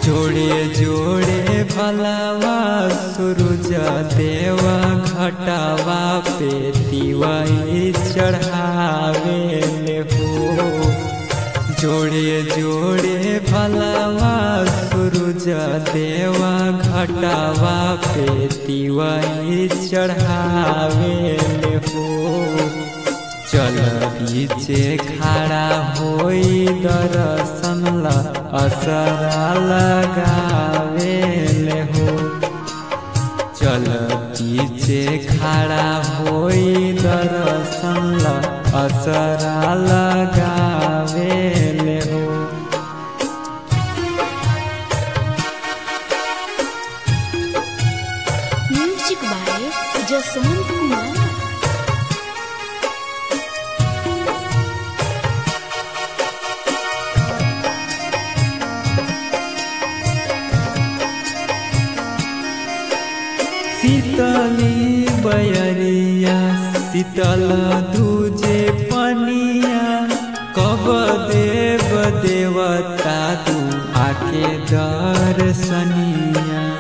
जोड़े जोड़े भलावा सूरज देवा घटावा पे दिवाई चढ़ावे हो जोड़े जोड़े भलावा सूरज देवा घटावा पे दिवाई चढ़ावे हो चल बीचे खड़ा होई दर्शन ला असरा लगावे हो चल बीचे खड़ा होई दर्शन ला असरा लगावे हो म्यूजिक बाय जसवंत कुमार शीतली बयरिया शीतल दूजे पनिया कब देव देवता तू आके दर्शनिया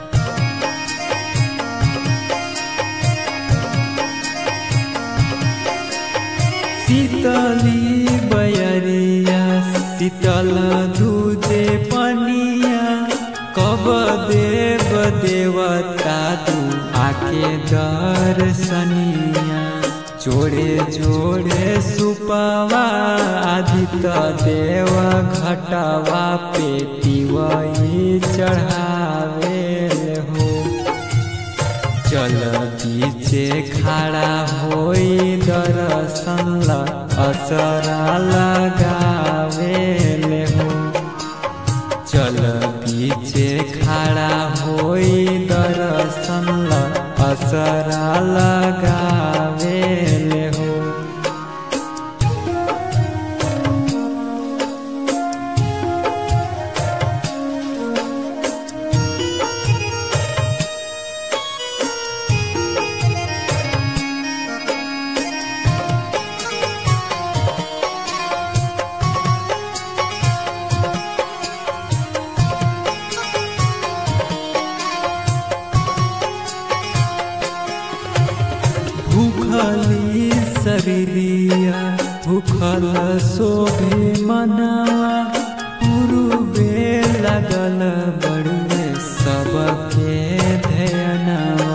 शीतली बयरिया शीतल दूजे पनिया कब देव देवता तू आके दर्शनिया जोड़े जोड़े सुपवा आदित्य देव घटवा पे दिवाई चढ़ावे हो चल बीचे खड़ा होई दर्शन ला असरा लगावे हो चल बीचे खड़ा होई दर्शन ला असरा लगावे हो भूखली शरीरिया भूखल शोभे मनावा पूर्वे लगल बड़ुए सबके ध्यानवा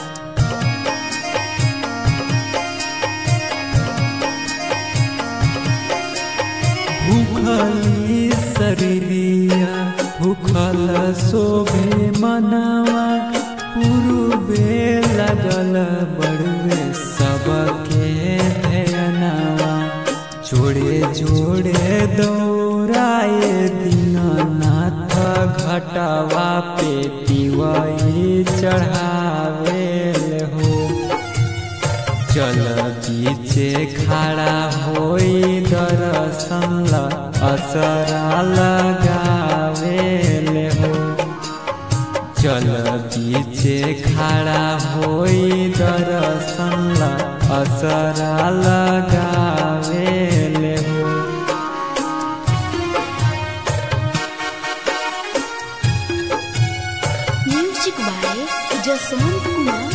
भूखली शरीरिया भूखल शोभे मनावा पूर्वे लगल बड़ुए सबके ध्यानवा जोड़े जोड़े दौड़ाए दीननाथ घटवा पे दिवाई चढ़ावे हो चल बीचे खड़ा होई दर्शन ला असरा लगावे हो चल बीचे खड़ा होई दर्शन ला असरा लगावे हो म्यूजिक बाय जसवंत कुमार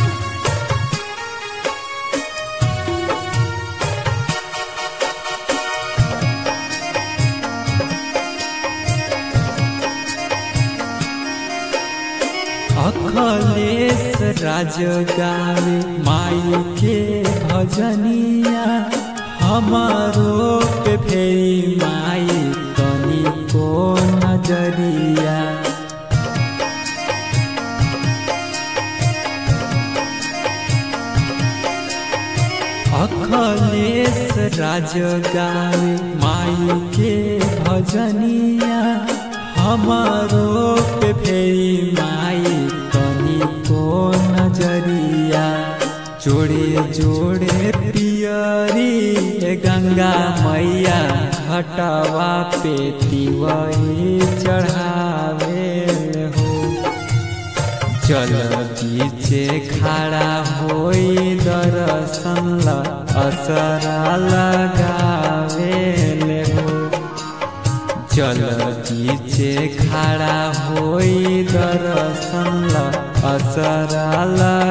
अखलेश राज गावे माई के भजनिया हमारो पे फेरी माई तनी को नजरिया अखलेश राज गावे माई के भजनिया हमारो पे फेरी माई तनी को नजरिया जोड़े जोड़े पियरी ए गंगा मैया घटवा पे तिवई चढ़ावे हो चल बीचे खड़ा होई दर्शन ला असरा लगावे हो चल बीचे बीचे खड़ा होई दर्शन ल असरा